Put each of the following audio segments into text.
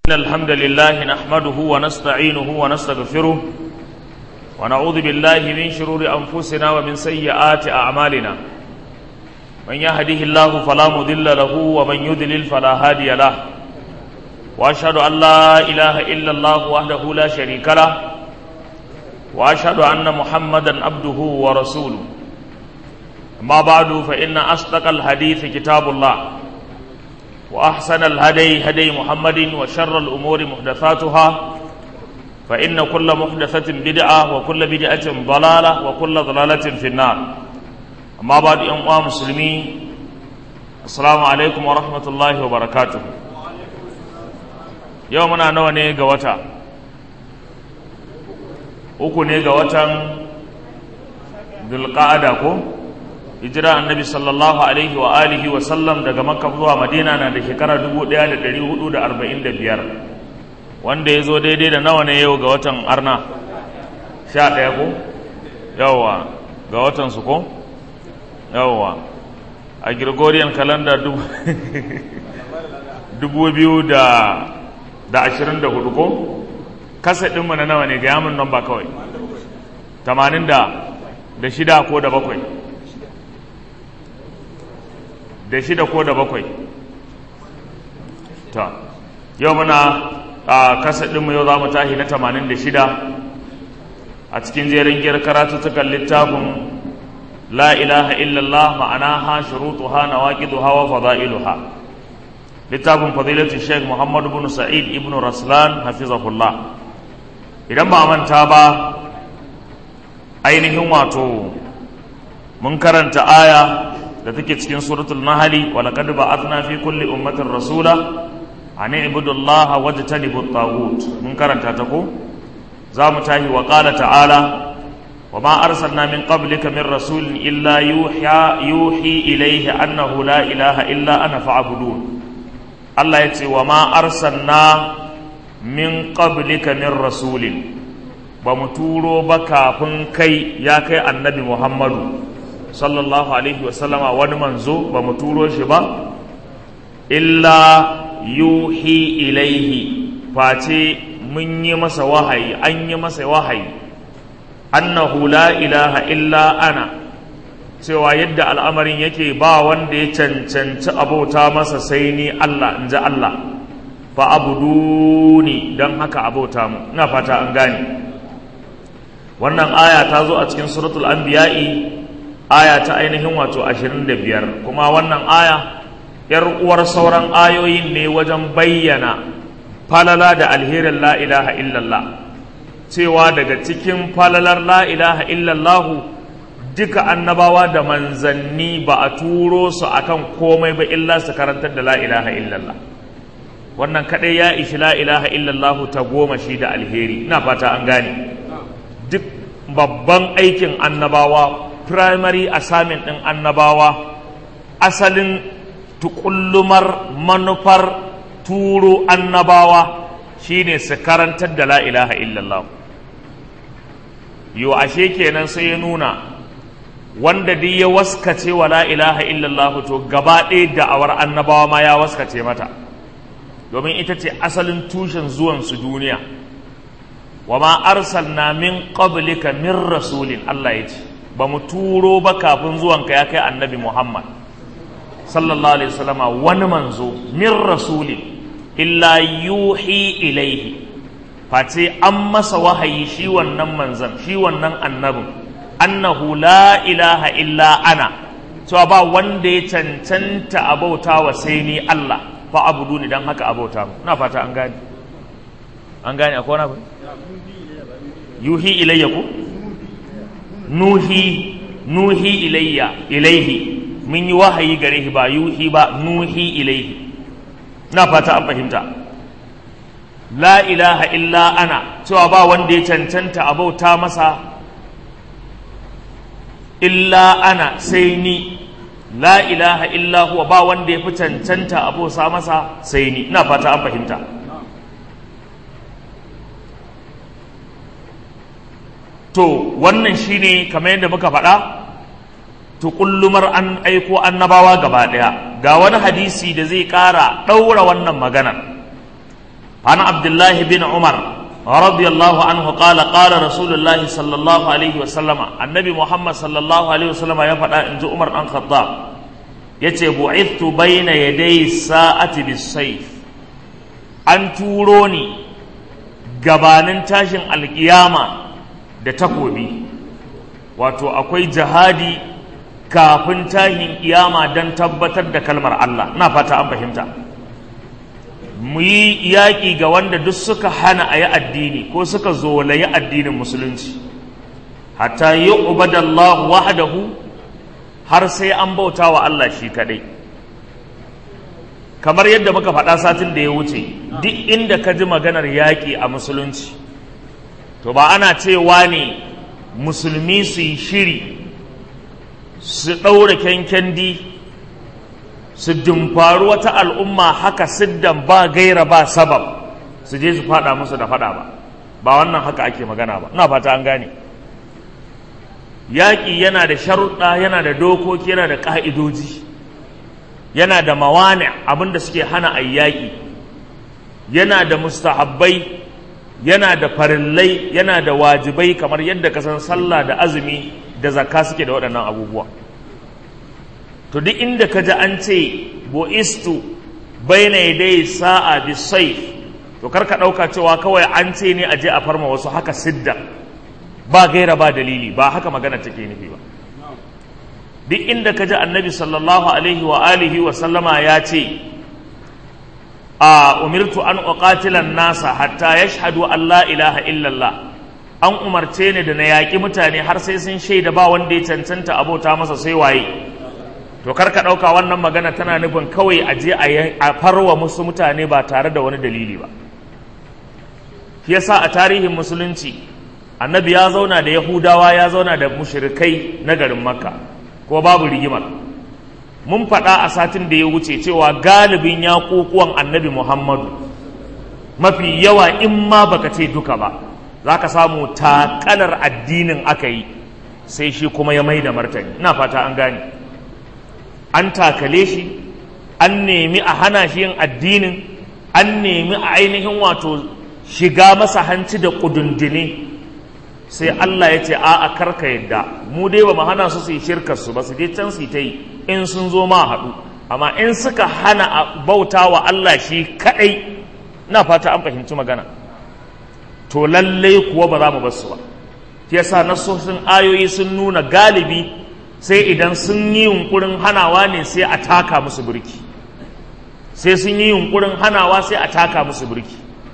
إن الحمد لله نحمده ونستعينه ونستغفره ونعوذ بالله من شرور أنفسنا ومن سيئات أعمالنا من يهده الله فلا مضل له ومن يضلل فلا هادي له وأشهد أن لا إله إلا الله وحده لا شريك له وأشهد أن محمدا عبده ورسوله أما بعد فإن أصدق الحديث كتاب الله وأحسن الهدي هدي محمد وشر الأمور محدثاتها فإن كل محدثة بدعة وكل بدعة ضلالة وكل ضلالة في النار أما بعد أمة مسلمين السلام عليكم ورحمة الله وبركاته يومنا نواني قوتا uku ne ga watan dulqa'ada ko hijira annabi sallallahu alaihi wa alihi wa sallam daga makka zuwa madina na da shekara 1445 wanda ya zo daidai da nawa ne yau ga watan arna sha ɗaya ko yawwa ga watan su ko yawwa a gregorian calendar dubu biyu da ashirin da hudu ko kasa ɗinmu na nawa ne ga yamin nan ba kawai tamanin da shida ko da bakwai da shida ko da bakwai ta yau muna a kasa ɗinmu yau za mu tahi na tamanin da shida a cikin jerin giyar karatuttukan littafin la ilaha illallah ma'ana ha shurutu ha na waƙidu hawa fada'iluha littafin fadilatu sheikh muhammadu bin sa'id ibn raslan hafizahullah idan ba manta ba ainihin wato mun karanta aya da take cikin suratul nahli wa laqad ba'athna fi kulli ummatin rasula an ibudu allaha wajtanibu at-taghut mun karanta ta ko za mu tahi wa qala ta'ala wa ma arsalna min qablika min rasulin illa yuha yuhi ilayhi annahu la ilaha illa ana fa'budun Allah yace wa ma arsalna min qablika min rasulin ba mu turo ba kafin kai ya kai annabi Muhammadu sallallahu alaihi wasallama wani manzo ba mu turo shi ba illa yuhi ilaihi face mun yi masa wahayi an yi masa wahayi annahu la ilaha illa ana cewa yadda al'amarin yake ba wanda ya cancanci abota masa sai ni Allah in ji Allah fa abuduni don haka abota mu ina fata an gane wannan aya ta zo a cikin suratul anbiya'i aya ta ainihin wato ashirin da biyar kuma wannan aya ‘yar uwar sauran ayoyin ne wajen bayyana falala da alherin la ilaha illallah cewa daga cikin falalar la ilaha illallahu duka annabawa da manzanni ba a turo su akan komai ba illa su karantar da la ilaha illallah wannan kadai ya ishi la ilaha illallahu ta goma shi da alheri ina fata an gane duk babban aikin annabawa primary assignment ɗin annabawa asalin tukullumar manufar turo annabawa shine su karantar da la ilaha illallah yo ashe kenan sai ya nuna wanda duk ya waskace wa la ilaha illallah to gaba ɗaya da'awar annabawa ma ya waskace mata domin ita ce asalin tushen zuwansu duniya wa ma arsalna min qablika min rasulin Allah ya ce ba mu turo ba kafin zuwanka ya kai annabi Muhammad sallallahu alaihi wasallama wani manzo min rasuli illa yuhi ilaihi face an masa wahayi shi wannan manzan shi wannan annabin annahu la ilaha illa ana cewa ba wanda ya cancanta abauta wa sai ni Allah fa abudu ni dan haka abauta mu na fata an gane an gane akwai wani abu yuhi ilayya ko nuhi nuhi ilayya ilaihi mun yi wahayi gare shi ba yuhi ba nuhi ilaihi na fata an fahimta la ilaha illa ana cewa ba wanda ya cancanta a bauta masa illa ana sai ni la ilaha illa huwa ba wanda ya fi cancanta a bauta masa sai ni na fata an fahimta to wannan shine kamar yadda muka faɗa tukullumar an aiko annabawa gaba ɗaya ga wani hadisi da zai ƙara ɗaura wannan maganar an abdullahi bin umar رضي الله عنه قال قال رسول الله صلى الله عليه وسلم النبي محمد صلى الله عليه وسلم يفعل إن عمر بن الخطاب yace bu'ithtu bayna yaday sa'ati bis-sayf an turo ni gabanin tashin alkiyama da takobi wato akwai jihadi kafin tashin kiyama don tabbatar da kalmar Allah ina fata an fahimta mu yi yaƙi ga wanda duk suka hana a yi addini ko suka zolayi addinin musulunci hatta yi ubadallahu wahdahu har sai an bauta wa Allah shi kaɗai kamar yadda muka faɗa satin da ya wuce duk inda ka ji maganar yaƙi a musulunci to ba ana cewa ne musulmi su yi shiri su ɗaura kyankyandi su dumfaru wata al'umma haka siddan ba gaira ba sabab su je su fada musu da fada ba ba wannan haka ake magana ba ina fata an gane yaƙi yana da sharuɗa yana da dokoki yana da ƙa'idoji yana da mawani abinda suke hana a yaƙi yana da mustahabbai yana da farillai yana da wajibai kamar yadda ka san sallah da azumi da zakka suke da waɗannan abubuwa to duk inda ka ji an ce bo'istu baina dai sa'a bi saif to kar ka ɗauka cewa kawai an ce ne a je a farma wasu haka sidda ba gaira ba dalili ba haka magana take nufi ba duk inda ka ji annabi sallallahu alaihi wa alihi wa sallama ya ce a umirtu an uqatilan nasa hatta yashhadu an la ilaha illallah an umarce ni da na yaƙi mutane har sai sun shaida ba wanda ya cancanta abota masa sai waye to kar ka ɗauka wannan magana tana nufin kawai a je a farwa musu mutane ba tare da wani dalili ba shi yasa a tarihin musulunci annabi ya zauna da yahudawa ya zauna da mushrikai na garin makka ko babu rigimar mun faɗa a satin da ya wuce cewa galibin yaƙuƙuwan annabi muhammadu mafi yawa in ma baka ce duka ba za ka samu takalar addinin aka yi sai shi kuma ya mai da martani ina fata an gane an takale shi an nemi a hana shi yin addinin an nemi a ainihin wato shiga masa hanci da kudundune sai Allah ya ce a'a karka yadda mu dai ba mu hana su su yi shirkar su ba su je can su ta yi in sun zo ma haɗu amma in suka hana a bauta wa Allah shi kaɗai na fata an fahimci magana to lallai kuwa ba za mu bar su ba yasa nasosin ayoyi sun nuna galibi sai idan sun yi yunkurin hanawa ne sai a taka musu birki sai sun yi yunkurin hanawa sai a taka musu birki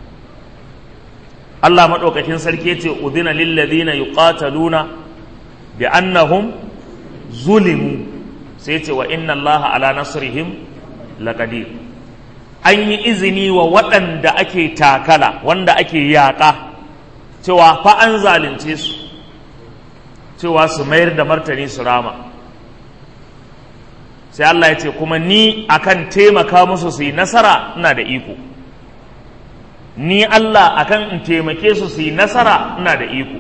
Allah maɗaukakin sarki ce udina lillazina yuqataluna bi annahum zulimu sai ce wa inna Allah ala nasrihim laqadir an yi izini wa waɗanda ake takala wanda ake yaƙa cewa fa an zalunce su cewa su mayar da martani su rama sai Allah ya ce kuma ni akan taimaka musu su yi nasara ina da iko ni Allah akan in taimake su su yi nasara ina da iko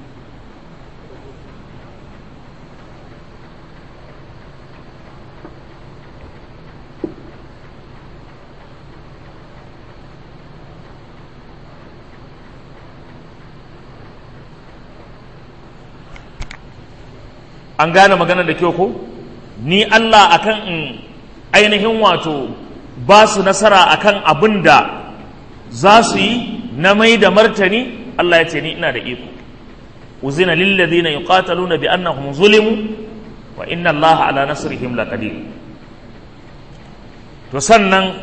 an gane magana da kyau ko ni Allah akan in ainihin wato ba su nasara akan abin da za su yi na mai da martani Allah ya ce ni ina da iko uzina lilladhina yuqataluna bi annahum zulimu wa inna Allah ala nasrihim laqadir to sannan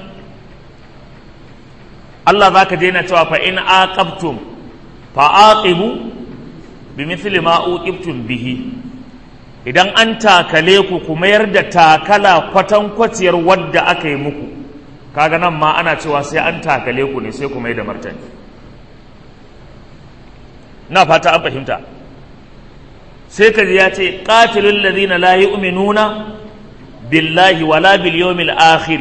Allah zaka je na cewa fa in aqabtum fa aqibu bimithli ma uqibtum bihi idan an takale ku ku mayar da takala kwatankwaciyar wadda aka yi muku kaga nan ma ana cewa sai an takale ku ne sai ku mai da martani na fata an fahimta sai kaji ya ce qatilul ladina la yu'minuna billahi wala bil yawmil akhir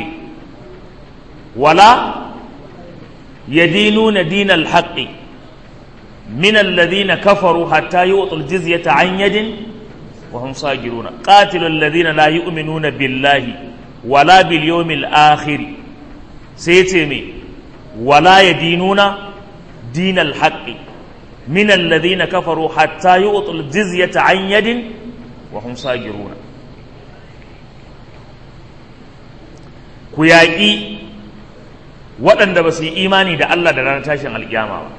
wala yadinuna dinal haqqi min alladhina kafaru hatta yu'tul jizyata an yadin وهم صاغرون قاتلوا الذين لا يؤمنون بالله ولا باليوم الآخر سيتمي wala yadinuna dinal haqqi min alladhina kafaru hatta yu'tul jizyata an yadin wa hum sagiruna ku yaƙi waɗanda ba su yi imani da Allah da ranar tashin alƙiyama ba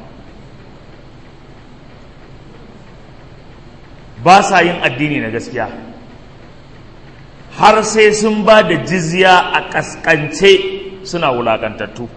ba sa yin addini na gaskiya har sai sun ba da jizya a ƙasƙance suna wulaƙantattu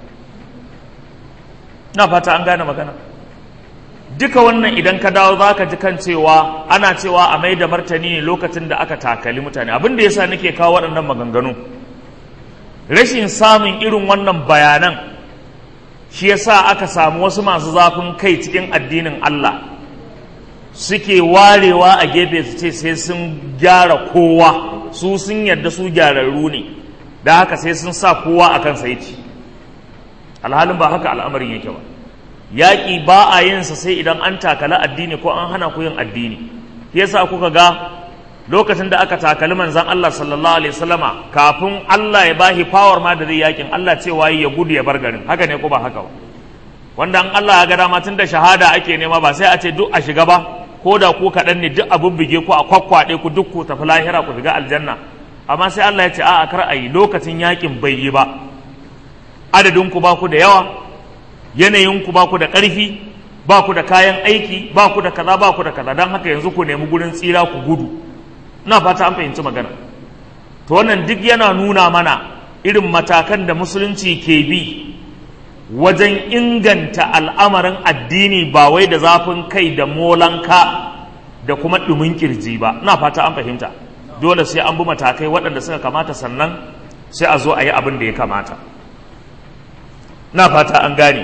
na fata an gane magana duka wannan idan ka dawo za ka ji kan cewa ana cewa a mai da martani ne lokacin da aka takali mutane abin da yasa nake kawo waɗannan maganganu rashin samun irin wannan bayanan shi yasa aka samu wasu masu zafin kai cikin addinin Allah suke warewa a gefe su ce sai sun gyara kowa su sun yarda su gyararru ne da haka sai sun sa kowa a kan sai ci alhalin ba haka al'amarin yake ba yaƙi ba a yinsa sai idan an takala addini ko an hana ku yin addini yasa kuka ga lokacin da aka takali manzan Allah sallallahu alaihi wasallama kafin Allah ya bashi power ma da zai yakin Allah cewa ya gudu ya bar garin haka ne ko ba haka ba wanda an Allah ya ga dama tun da shahada ake nema ba sai a ce duk a shiga ba ko da ku kaɗan ne duk a bubbuge ku a kwakwaɗe ku duk ku tafi lahira ku shiga aljanna amma sai Allah ya ce a'a kar a yi lokacin yakin bai yi ba adadin ku ba ku da yawa yanayin ku ba ku da ƙarfi ba ku da kayan aiki ba ku da kaza ba ku da kaza don haka yanzu ku nemi gurin tsira ku gudu ina fata an fahimci magana to wannan duk yana nuna mana irin matakan da musulunci ke bi wajen inganta al'amarin addini ba wai da zafin kai da molanka da kuma ɗumin kirji ba ina fata an fahimta dole sai an bi matakai waɗanda suka kamata sannan sai a zo a yi abin da ya kamata na fata an gane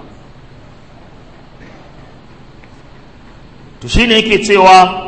to shine yake cewa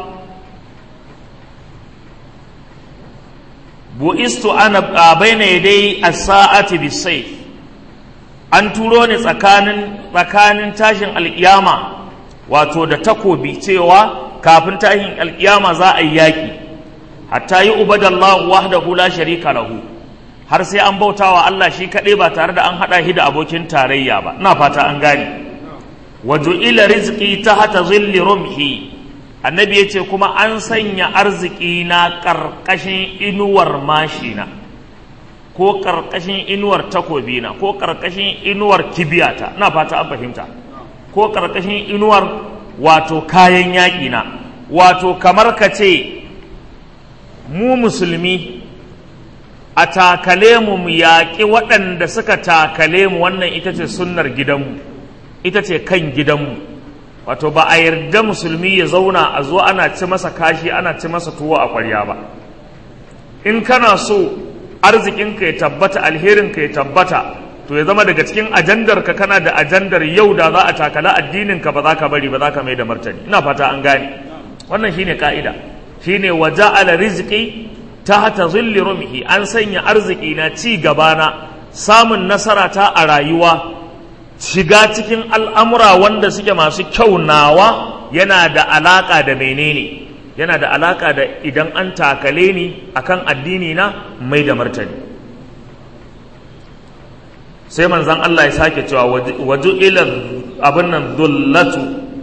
bu'istu ana baina yadai as-sa'ati bis-sayf an turo ni tsakanin tsakanin tashin alkiyama wato da takobi cewa kafin tashin alkiyama za a yi yaki hatta yi ubadallahu wahdahu la sharika lahu har sai an bautawa Allah shi kaɗai ba tare da an haɗa shi da abokin tarayya ba ina fata an gane waju ila rizqi tahta zilli rumhi annabi ya ce kuma an sanya arziki na ƙarƙashin inuwar mashina ko ƙarƙashin inuwar takobina ko ƙarƙashin inuwar kibiyata na fata an fahimta ko ƙarƙashin inuwar wato kayan yaƙi na wato kamar ka ce mu musulmi a takale mu mu yaƙi waɗanda suka takale mu wannan ita ce sunnar gidanmu ita ce kan gidanmu wato ba a yarda musulmi ya zauna a zo ana ci masa kashi ana ci masa tuwo a kwarya ba in kana so arzikinka ya tabbata alherinka ya tabbata to ya zama daga cikin ajandar ka kana da ajandar yau da za a takala addinin ka ba za ka bari ba za ka mai da martani ina fata an gane wannan shine ka'ida shine waja'ala rizqi tahta zilli rumhi an sanya arziki na ci gaba na samun nasara ta a rayuwa shiga cikin al'amura wanda suke masu kyau nawa yana da alaƙa da menene yana da alaƙa da idan an takale ni akan addini na mai da martani sai manzan Allah ya sake cewa waju ila abin nan dullatu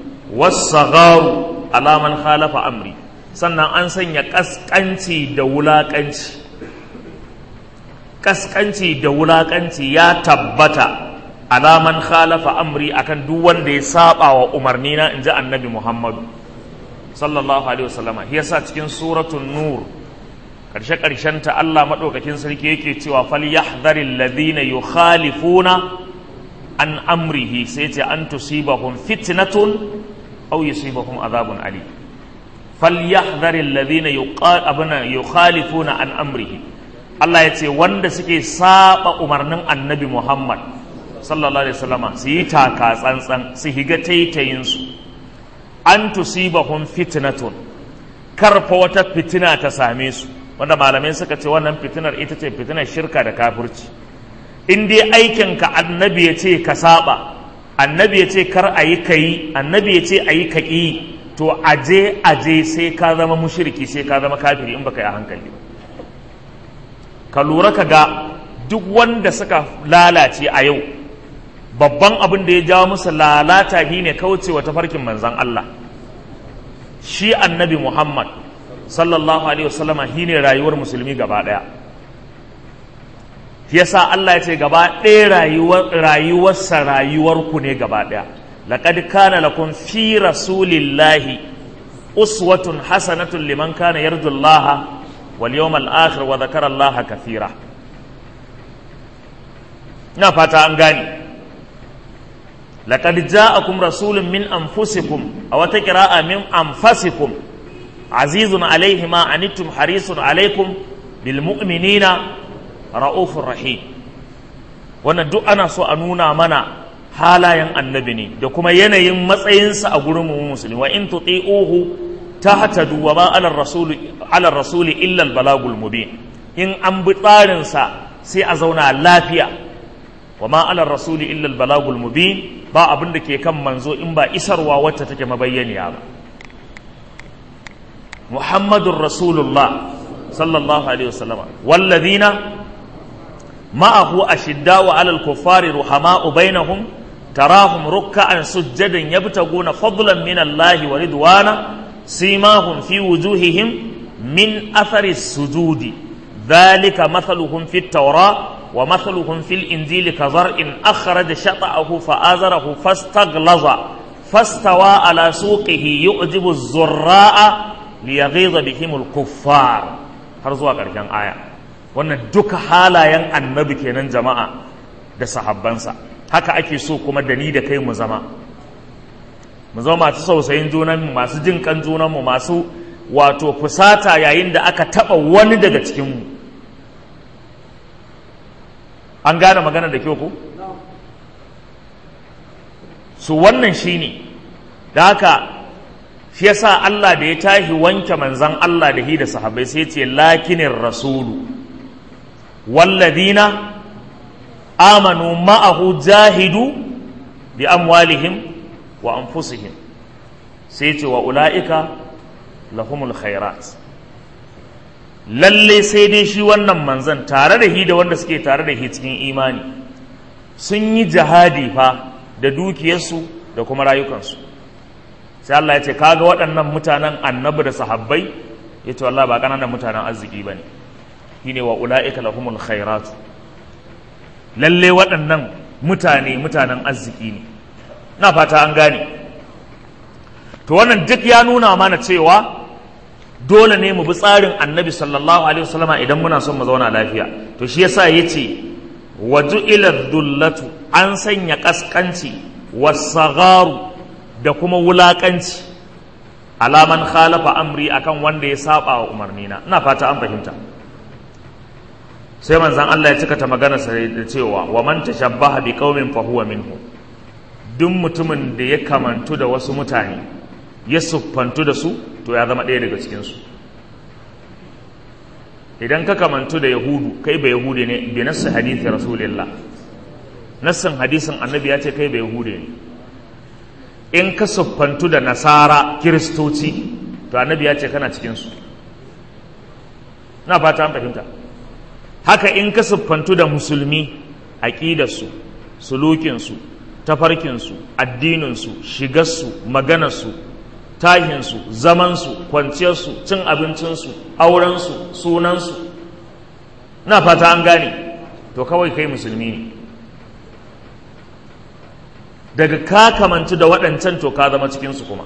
wasu alaman khalafa amri sannan an sanya ƙasƙanci da wulaƙanci ƙasƙanci da wulaƙanci ya tabbata alaman khalafa amri akan duk wanda ya saba wa umarni na inji annabi Muhammadu sallallahu alaihi wasallam yasa cikin suratul nur karshe karshen ta Allah madaukakin sarki yake cewa falyahdharil ladina yukhalifuna an amrihi sai ce an tusibahum fitnatun aw yusibahum adhabun ali falyahdharil ladina yuqalibuna yukhalifuna an amrihi Allah ya ce wanda suke saba umarnin annabi Muhammad sallallahu alaihi wasallama su yi taka tsantsan su higa taitayinsu an tusibahum fitnatun karfa wata fitina ta same su wanda malamai suka ce wannan fitinar ita ce fitinar shirka da kafirci in dai aikinka annabi ya ce ka saba annabi ya ce kar a yi ka yi annabi ya ce a yi ka ƙi to aje aje sai ka zama mushiriki sai ka zama kafiri in baka yi a hankali ka lura ka ga duk wanda suka lalace a yau babban abin da ya jawo musu lalata shi ne kaucewa tafarkin manzan Allah shi annabi Muhammad sallallahu alaihi wasallama shi ne rayuwar musulmi gaba ɗaya yasa Allah ya ce gaba ɗaya rayuwarsa rayuwarku ne gaba ɗaya laqad kana lakum fi rasulillahi uswatun hasanatun liman kana yarju Allah wal yawmal akhir wa dhakara Allah kathira ina fata an gane laqad ja'akum rasulun min anfusikum aw taqra'a min anfasikum azizun alayhi ma anittum harisun alaykum bil mu'minina ra'ufur rahim wannan duk ana so a nuna mana halayen annabi ne da kuma yanayin matsayinsa a gurin mu musulmi wa in tuti'uhu tahtadu wa ma ala rasul ala rasul illa al balagul mubin in an bi tsarin sa sai a zauna lafiya wa ma ala rasul illa al balagul mubin ba abin da ke kan manzo in ba isarwa wacce take mabayyaniya ba muhammadur rasulullah sallallahu alaihi wasallam walladhina معه أشداء على الكفار رحماء بينهم تراهم ركعا سجدا يبتغون فضلا من الله ورضوانا سيماهم في وجوههم من أثر السجود ذلك مثلهم في التوراة ومثلهم في الإنجيل كزرع أخرج شطأه فآزره فاستغلظ فاستوى على سوقه يعجب الزراء ليغيظ بهم الكفار هرزوا كرشان آية wannan duka halayen annabi kenan jama'a da sahabbansa haka ake so kuma da ni da kai mu zama mu zama masu sausayin junanmu masu jin kan junanmu masu wato fusata yayin da aka taba wani daga cikinmu an gane magana da kyau ko su wannan shine da haka shi yasa Allah da ya tashi wanke manzan Allah da hi da sahabbai sai ce lakinin rasulu walladina amanu ma'ahu jahidu bi amwalihim wa anfusihim sai ce wa ula'ika lahumul khairat lalle sai dai shi wannan manzan tare da hi da wanda suke tare da hi cikin imani sun yi jihadi fa da dukiyarsu da kuma rayukansu sai Allah ya ce kaga waɗannan mutanen annabi da sahabbai ya ce wallah ba ƙananan mutanen arziki ba ne shine wa ula'ika lahumul khairatu lalle waɗannan mutane mutanen arziki ne na fata an gane to wannan duk ya nuna mana cewa dole ne mu bi tsarin annabi sallallahu alaihi wasallama idan muna son mu zauna lafiya to shi yasa yace waju ila dullatu an sanya kaskanci wasagaru da kuma wulakanci alaman khalafa amri akan wanda ya saba wa umarnina ina fata an fahimta sai manzon Allah ya cika ta magana sai da cewa wa man tashabbaha bi qaumin fa huwa minhum duk mutumin da ya kamantu da wasu mutane ya siffantu da su to ya zama ɗaya daga cikinsu idan ka kamantu da yahudu kai ba yahude ne bi nassi hadithi rasulillah nassin hadisin annabi ya ce kai ba yahude ne in ka siffantu da nasara kiristoci to annabi ya ce kana cikinsu na fata an fahimta haka in ka siffantu da musulmi aƙidarsu sulukinsu tafarkinsu addininsu shigarsu maganarsu tahinsu zamansu kwanciyarsu cin abincinsu aurensu sunansu na fata an gane to kawai kai musulmi ne daga ka kamanci da waɗancan to ka zama cikinsu kuma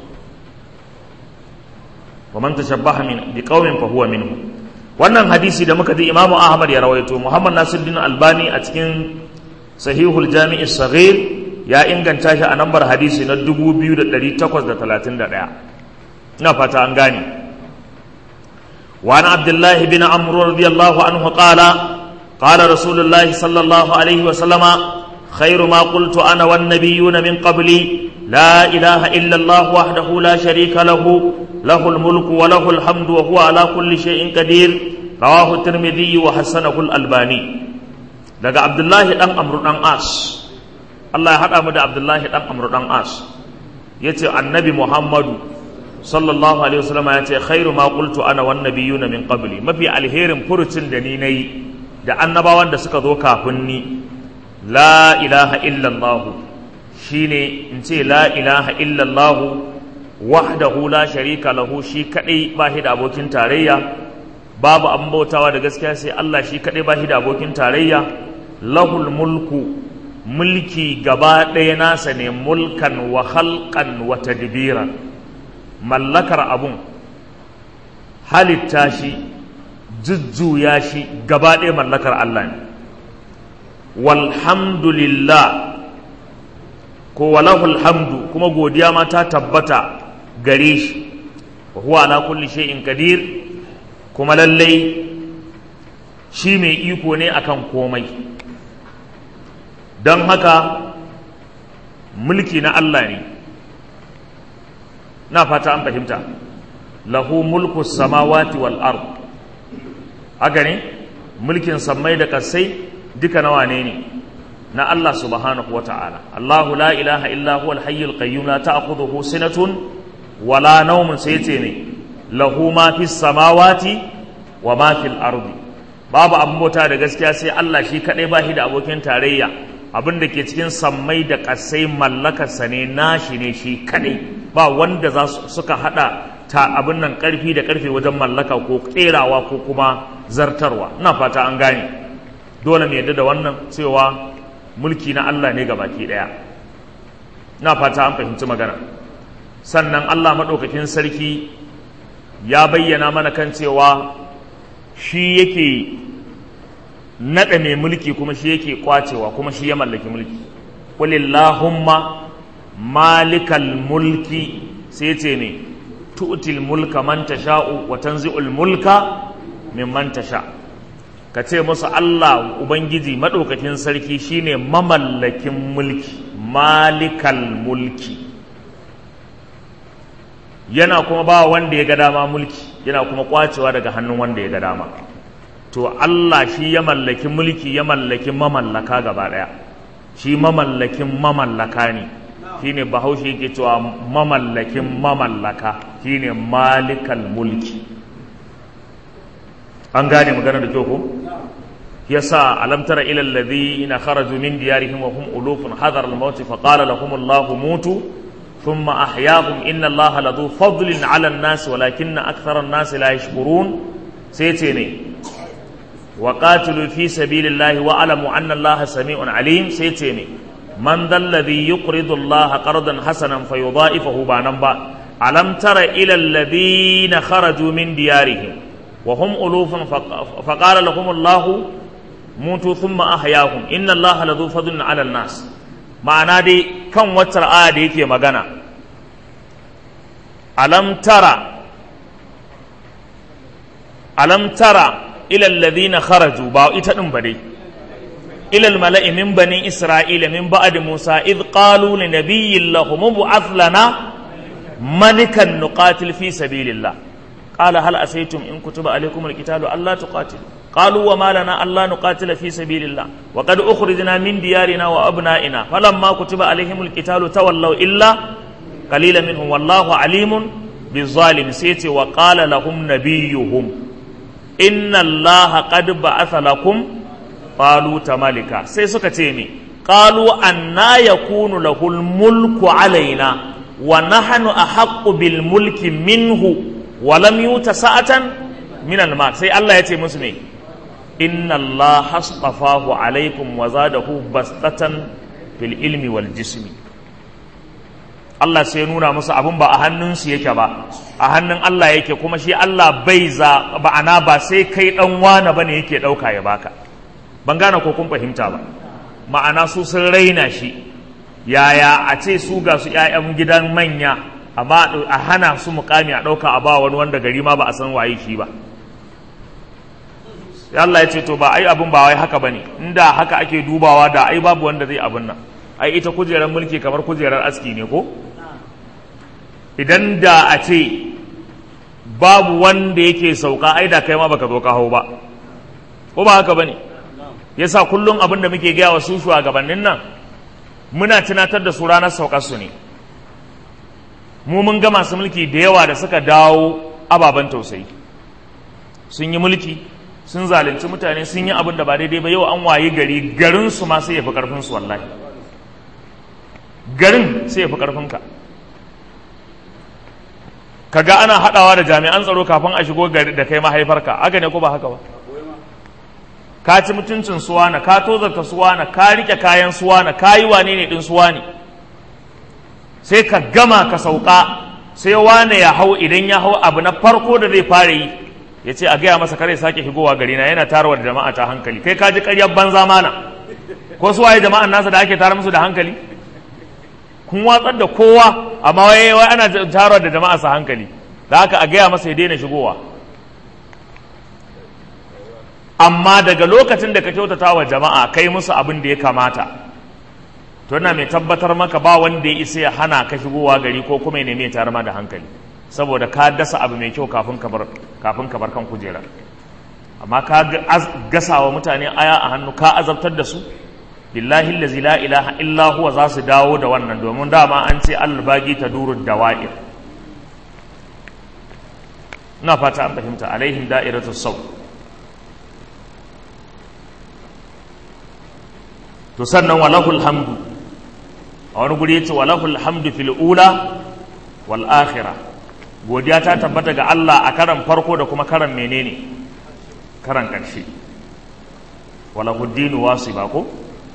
wa man tashabbaha min bi qaumin fa huwa minhum wannan hadisi da muka ji imamu ahmad ya rawaito muhammad nasiruddin albani a cikin sahihul jami'i saghir ya inganta shi a nambar hadisi na 2831 ina fata an gane وعن عبد الله بن عمرو رضي الله عنه قال قال رسول الله صلى الله عليه وسلم خير ما قلت انا والنبيون من قبلي لا اله الا الله وحده لا شريك له له الملك وله الحمد وهو على كل شيء قدير رواه الترمذي وحسنه الالباني daga abdullahi dan amru dan as Allah ya haɗa mu da Abdullahi ɗan Amr ɗan As ya ce annabi Muhammadu sallallahu alaihi wasallam ya ce khairu ma qultu ana wan nabiyuna min qabli mafi alherin furucin da ni nayi da annabawan da suka zo kafin ni la ilaha illallah shine in ce la ilaha illallah wahdahu la sharika lahu shi kadai ba shi da abokin tarayya babu an bautawa da gaskiya sai Allah shi kadai ba shi da abokin tarayya lahul mulku mulki gaba ɗaya nasa ne mulkan wa halkan wa tadbiran mallakar abun halitta shi jujjuya shi gaba ɗaya mallakar Allah ne walhamdulillah ko walahul hamdu kuma godiya ma ta tabbata gare shi wa huwa ala kulli shay'in qadir kuma lallai shi mai iko ne akan komai don haka mulki na Allah ne na fata an fahimta lahu mulku samawati wal ard haka ne mulkin sammai da kasai duka nawa ne ne na Allah subhanahu wa ta'ala Allahu la ilaha illa huwa al-hayyul qayyum la ta'khudhuhu sinatun wala nawmun sai ce ne lahu ma fis samawati wa ma fil ardi babu abin bauta da gaskiya sai Allah shi kadai ba shi da abokin tarayya abin da ke cikin sammai da ƙasai mallakarsa ne nashi ne shi kadai ba wanda za suka hada ta abin nan ƙarfi da ƙarfe wajen mallaka ko ƙerawa ko kuma zartarwa ina fata an gane dole mu yadda da wannan cewa mulki na Allah ne gabaki ɗaya ina fata an fahimci magana sannan Allah maɗaukakin sarki ya bayyana mana kan cewa shi yake naɗa mai mulki kuma shi yake kwacewa kuma shi ya mallaki mulki walillahumma malikal mulki sai ce ne tu'til mulka man tasha'u wa tanzi'ul mulka mimman tasha ka ce musu Allah ubangiji madaukakin sarki shine mamallakin mulki malikal mulki yana kuma ba wanda ya ga dama mulki yana kuma kwacewa daga hannun wanda ya ga dama to Allah shi ya mallaki mulki ya mallaki mamallaka gaba daya shi mamallakin mamallaka ne shine bahaushe yake cewa mamallakin mamallaka shine malikal mulki an gane magana da kyau ko yasa alam tara ila alladhina kharaju min diyarihim wa hum ulufun hadar al-maut fa qala lahum Allah mutu thumma ahyahum inna Allah ladu fadlin ala an-nas walakinna akthara an-nas la yashkurun sai ce ne وقاتلوا في سبيل الله واعلموا ان الله سميع عليم سيتيني من ذا الذي يقرض الله قرضا حسنا فيضاعفه بانبا الم تر الى الذين خرجوا من ديارهم وهم الوف فقال لهم الله موتوا ثم احياهم ان الله لذو فضل على الناس ma'ana dai kan wacce aya da yake magana alam tara alam tara ila alladhina kharaju ba ita din ba dai ila almala'i min bani isra'ila min ba'd musa id qalu li nabiyyin lahum bu'ath lana malikan nuqatil fi sabilillah qala hal asaytum in kutiba alaykum alqitalu alla tuqatilu qalu wa ma lana alla nuqatila fi sabilillah wa qad ukhrijna min diyarina wa abna'ina falamma kutiba alayhim alqitalu tawallaw illa qalilan minhum wallahu alimun bizalimin sai ce wa qala lahum nabiyyuhum inna Allah qad ba'atha lakum taluta malika sai suka ce ni qalu anna yakunu lahul mulku alaina wa nahnu ahaqqu bil mulki minhu wa lam yuta sa'atan min al mal sai Allah ya ce musu me inna Allah hastafahu alaikum wa zadahu bastatan fil ilmi wal jismi Allah sai ya nuna musu abin ba a hannunsu yake ba a hannun Allah yake kuma shi Allah bai za ba'ana ba sai kai dan wane bane yake dauka ya baka ban gane ko kun fahimta ba ma'ana su sun raina shi yaya a ce su ga su ƴaƴan gidan manya amma a hana su mukami a dauka a ba wani wanda gari ma ba a san waye shi ba Allah ya ce to ba ai abin ba wai haka bane inda haka ake dubawa da ai babu wanda zai abin nan ai ita kujerar mulki kamar kujerar aski ne ko idan da a ce babu wanda yake sauka ai da kai ma baka zo ka hau ba ko ba haka bane yasa kullum abin da muke gaya wa su shugabannin nan muna tunatar da su ranar saukar su ne mu mun ga masu mulki da yawa da suka dawo ababen tausayi sun yi mulki sun zalunci mutane sun yi abin da ba daidai ba yau an wayi gari garin su ma sai ya fi karfin su wallahi garin sai ya fi karfin ka kaga ana hadawa da jami'an tsaro kafin a shigo gari da kai mahaifarka haka ne ko ba haka ba ka ci mutuncin suwana ka tozarta suwana ka rike kayan suwana ka yi wane ne din suwani sai ka gama ka sauka sai wane ya hau idan ya hau abu na farko da zai fara yi ya ce a gaya masa kare sake shigowa gari na yana tarawa da jama'a ta hankali kai ka ji karyar banza mana ko su waye jama'an nasa da ake tara musu da hankali kun watsar da kowa amma wai wai ana tarawa da jama'a sa hankali da haka a gaya masa ya daina shigowa amma daga lokacin da ka kyautata wa jama'a kai musu abin da ya kamata to ina mai tabbatar maka ba wanda ya isa ya hana ka shigowa gari ko kuma ya nemi ya tare ma da hankali saboda ka dasa abu mai kyau kafin ka bar kafin ka bar kan kujera amma ka gasa wa mutane aya a hannu ka azabtar da su billahi allazi la ilaha illa huwa za su dawo da wannan domin dama an ce albagi ta duru dawa'ir ina fata an fahimta alaihim da'iratu sau to sannan walahul hamdu a wani guri yace walahul hamdu fil ula wal akhirah godiya ta tabbata ga Allah a karan farko da kuma karan menene karan karshe walahud dinu wasiba ko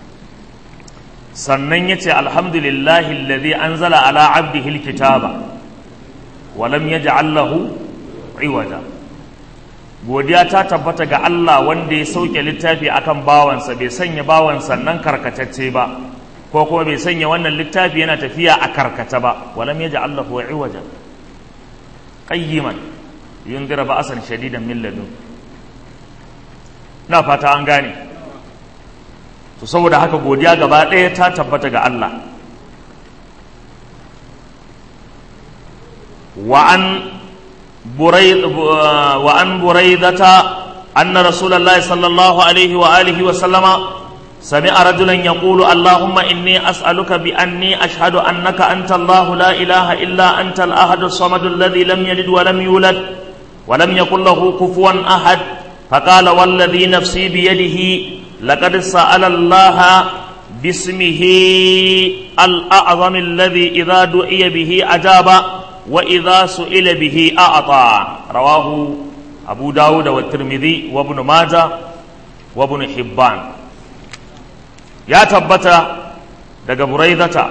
sannan yace alhamdulillahi alladhi anzala ala abdihi alkitaba wa lam yaj'al lahu iwaja godiya ta tabbata ga Allah wanda ya sauke littafi akan bawansa bai sanya bawansa nan karkatacce ba ko kuma bai sanya wannan littafi yana tafiya a karkata ba walam yaj'al lahu iwaja qayyiman yundira ba'asan shadidan min ladun na fata an gane to saboda haka godiya gaba ɗaya ta tabbata ga Allah wa an بريد وعن بريدة أن رسول الله صلى الله عليه وآله وسلم سمع رجلا يقول اللهم إني أسألك بأني أشهد أنك أنت الله لا إله إلا أنت الأحد الصمد الذي لم يلد ولم يولد ولم يكن له كفوا أحد فقال والذي نفسي بيده لقد سأل الله باسمه الأعظم الذي إذا دعي به أجاب وإذا سئل به أعطى رواه أبو داود والترمذي وابن ماجه وابن حبان يا تبتا daga buraidata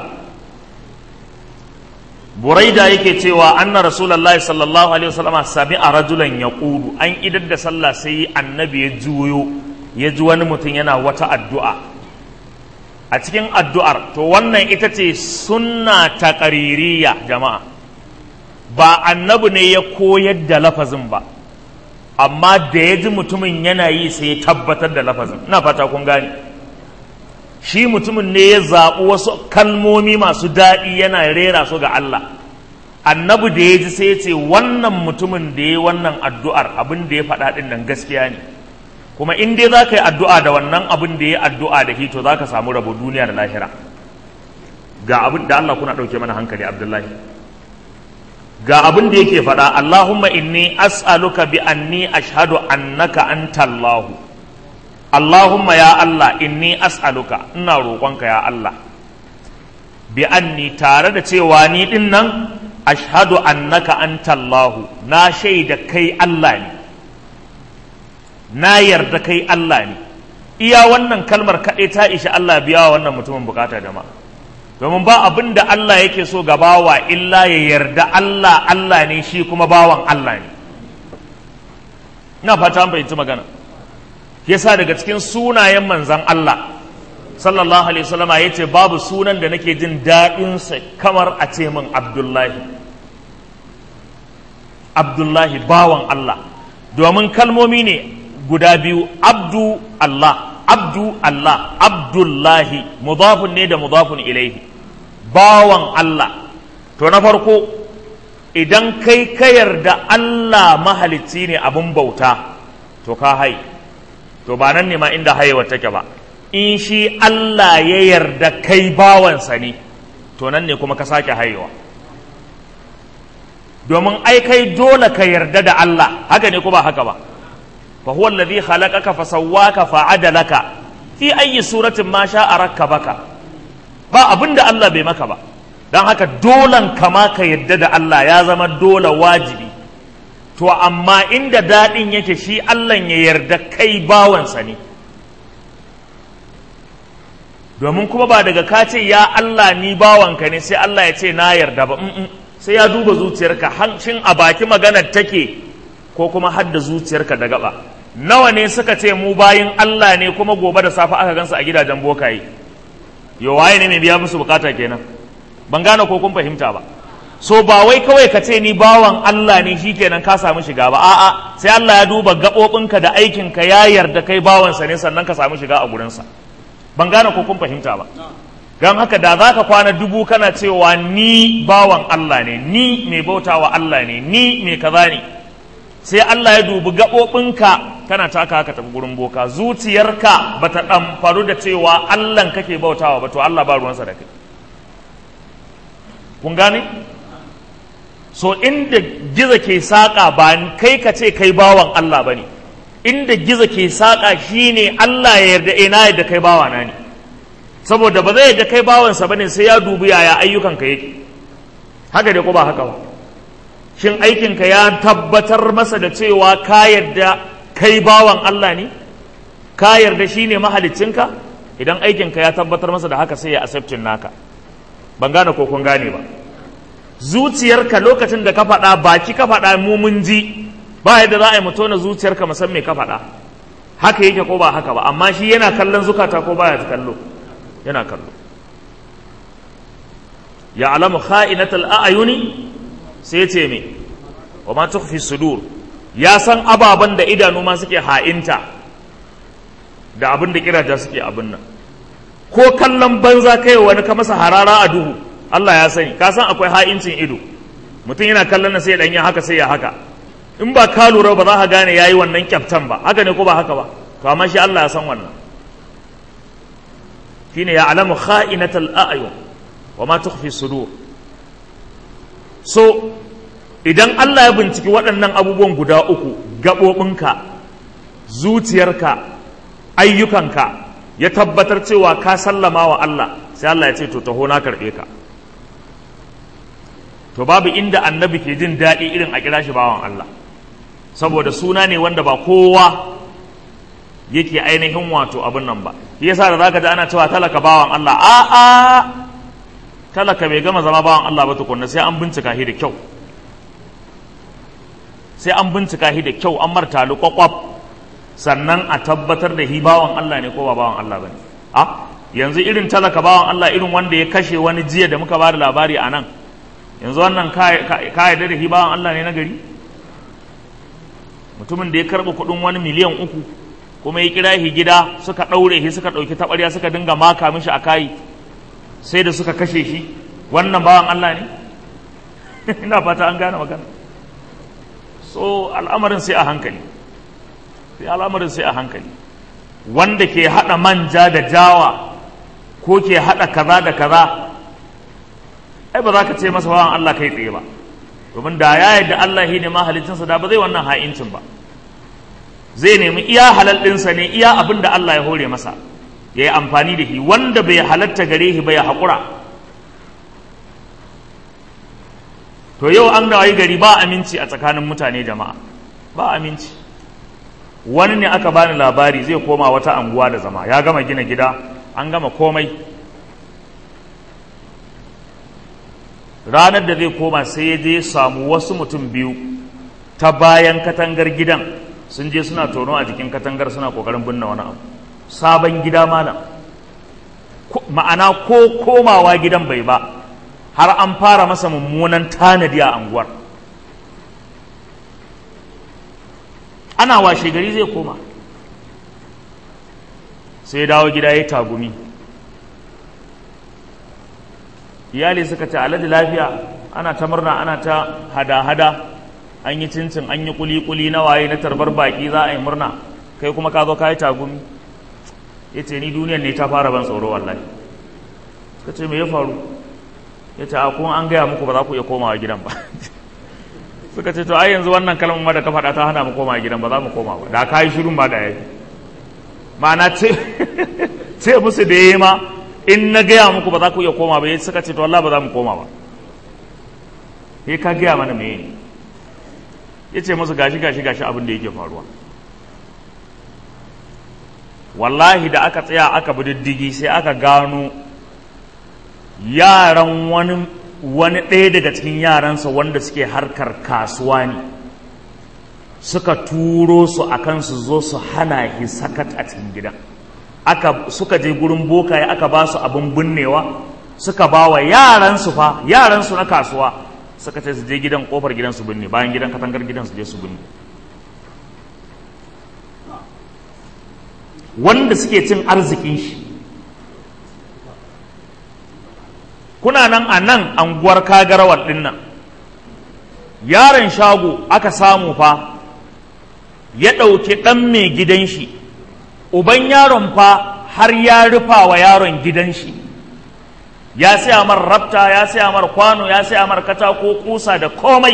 buraida yake cewa anna rasulullahi sallallahu alaihi wasallam sami'a rajulan yaqulu an idar da sallah sai annabi ya juyo ya ji wani mutum yana wata addu'a a cikin addu'ar to wannan ita ce sunna taqririyya jama'a ba annabi ne ya koyar da lafazin ba amma da ya ji mutumin yana yi sai ya tabbatar da lafazin ina fata kun gane shi mutumin ne ya zaɓi wasu kalmomi masu daɗi yana rera su ga Allah annabi da ya ji sai ya ce wannan mutumin da ya wannan addu'ar abin da ya faɗa ɗin nan gaskiya ne kuma in dai za ka yi addu'a da wannan abin da ya addu'a da hito za ka samu rabo duniya da lahira ga abin da Allah kuna ɗauke mana hankali abdullahi ga abin da yake faɗa Allahumma inni as'aluka bi anni ashhadu annaka anta Allah Allahumma ya Allah inni as'aluka ina roƙonka ya Allah bi anni tare da cewa ni din nan ashhadu annaka anta Allah na shaida kai Allah ne na yarda kai Allah ne iya wannan kalmar kaɗai ta ishi Allah biya wa wannan mutumin bukata jama'a domin ba abin da Allah yake so ga bawa illa ya yarda Allah Allah ne shi kuma bawan Allah ne ina fata an fahimci magana yasa daga cikin sunayen manzan Allah sallallahu alaihi wasallama yace babu sunan da nake jin daɗin sa kamar a ce min Abdullahi Abdullahi bawan Allah domin kalmomi ne guda biyu abdu Allah abdu Allah abdullahi mudafun ne da mudafun ilaihi bawan Allah to na farko idan kai ka yarda Allah mahalicci ne abin bauta to ka hai to ba nan ne ma inda haihuwa take ba in shi Allah ya yarda kai bawansa ne to nan ne kuma ka sake haihuwa domin ai kai dole ka yarda da Allah haka ne ko ba haka ba fa huwa alladhi khalaqaka fa sawwaka fa adalaka fi ayyi suratin ma sha'a rakkabaka ba abinda Allah bai maka ba dan haka dolan kama ka yadda da Allah ya zama dole wajibi to amma inda daɗin yake shi Allah ya yarda kai bawansa ne domin kuma ba daga ka ce ya Allah ni bawanka ne sai Allah ya ce na yarda ba sai ya duba zuciyarka hancin a baki maganar take ko kuma hadda zuciyarka da gaba nawa ne suka ce mu bayin Allah ne kuma gobe da safe aka gansu a gidajen bokaye yo waye ne mai biya musu bukata kenan ban gane ko kun fahimta ba so ba wai kawai ka ce ni bawan Allah ne shikenan ka samu shiga ba a'a sai Allah ya duba gaɓoɓinka da aikinka ya yarda kai bawansa ne sannan ka samu shiga a gurinsa ban gane ko kun fahimta ba don haka da za ka kwana dubu kana cewa ni bawan Allah ne ni mai bautawa Allah ne ni mai kaza ne sai Allah ya dubi gaɓoɓinka kana taka haka tafi gurin boka zuciyarka ba ta ɗamfaru da cewa Allah kake bautawa ba to Allah ba ruwansa da kai kun gane so inda giza ke saƙa ba kai ka ce kai bawan Allah ba ne inda giza ke saƙa shine Allah ya yarda ina yadda kai bawana ne saboda ba zai yadda kai bawansa ba ne sai ya dubi yaya ayyukanka yake haka dai ko ba haka ba shin aikinka ya tabbatar masa da cewa ka yarda kai bawan Allah ne ka yarda shine mahaliccinka idan aikinka ya tabbatar masa da haka sai ya accepting naka ban gane ko kun gane ba zuciyarka lokacin da ka faɗa baki ka faɗa mu mun ji ba yadda za a yi mu tona zuciyarka mu san me ka faɗa haka yake ko ba haka ba amma shi yana kallon zukata ko baya kallo yana kallo ya alamu kha'inatal a'yuni sai ce me wa ma tukhfi sudur ya san ababan da idanu ma suke ha'inta da abin da kiraja suke abin nan ko kallon banza kai wani ka masa harara a duhu Allah ya sani ka san akwai ha'incin ido mutum yana kallon sai ya dan haka sai ya haka in ba ka lura ba za ka gane yayi wannan kyaftan ba haka ne ko ba haka ba to amma shi Allah ya san wannan shine ya alamu kha'inatal a'yun wa ma tukhfi sudur so idan Allah ya binciki waɗannan abubuwan guda uku gaɓoɓinka zuciyarka ayyukanka ya tabbatar cewa ka sallama wa Allah sai Allah ya ce to taho na karɓe ka to babu inda annabi ke jin daɗi irin a kira shi bawan Allah saboda suna ne wanda ba kowa yake ainihin wato abin nan ba yasa da zaka ji ana cewa talaka bawan Allah a a talaka bai gama zama bawan Allah ba tukunna sai an bincika shi da kyau sai an bincika shi da kyau an martali kwakwaf sannan a tabbatar da hi bawan Allah ne ko ba bawan Allah bane a yanzu irin talaka bawan Allah irin wanda ya kashe wani jiya da muka bada labari a nan yanzu wannan ka yarda da hi bawan Allah ne na gari mutumin da ya karɓi kuɗin wani miliyan uku kuma ya kira shi gida suka ɗaure shi suka ɗauki taɓarya suka dinga maka mishi a kayi sai da suka kashe shi wannan bawan Allah ne ina fata an gane magana so al'amarin sai a hankali sai al'amarin sai a hankali wanda ke haɗa manja da jawa ko ke haɗa kaza da kaza ai ba za ka ce masa bawan Allah kai tsaye ba domin da ya yadda Allah shi ne mahalicinsa da ba zai wannan ha'incin ba zai nemi iya halal ɗinsa ne iya abin da Allah ya hore masa ya yi amfani da shi wanda bai halatta gare shi bai haƙura to yau an wayi gari ba aminci a tsakanin mutane jama'a ba aminci wani ne aka bani labari zai koma wata anguwa da zama ya gama gina gida an gama komai ranar da zai koma sai ya je samu wasu mutum biyu ta bayan katangar gidan sun je suna tono a jikin katangar suna kokarin binne wani abu sabon gida malam ma'ana ko komawa gidan bai ba har an fara masa mummunan tanadi a anguwar ana washe gari zai koma sai dawo gida ya tagumi iyali suka ce alhaji lafiya ana ta murna ana ta hada-hada an yi cincin an yi kuli-kuli na waye na tarbar baki za a yi murna kai kuma ka zo ka yi tagumi ya ce ni duniyar ne ta fara ban tsoro wallahi suka ce me ya faru ya ce a kuma an gaya muku ba za ku iya komawa gidan ba suka ce to ai yanzu wannan kalmar ma da ka faɗa ta hana mu koma gidan ba za mu koma ba da ka yi shirin ba da yayi ma'ana ce ce musu da yayi ma in na gaya muku ba za ku iya koma ba suka ce to Allah ba za mu koma ba sai ka gaya mana me ya ce musu gashi gashi gashi abin da yake faruwa wallahi da aka tsaya aka bi diddigi sai aka gano yaran wani wani ɗaya daga cikin yaransa wanda suke harkar kasuwa ne suka turo su akan su zo su hana shi sakat a cikin gidan aka suka je gurin bokaye aka ba su abin binnewa suka ba wa yaransu fa yaransu na kasuwa suka ce su je gidan kofar gidan su binne bayan gidan katangar gidan su je su binne wanda suke cin arzikin shi kuna nan a nan anguwar kagarawar din nan yaron shago aka samu fa ya ɗauki ɗan mai gidan shi uban yaron fa har ya rufa wa yaron gidan shi ya saya mar rabta ya saya mar kwano ya saya mar katako kusa da komai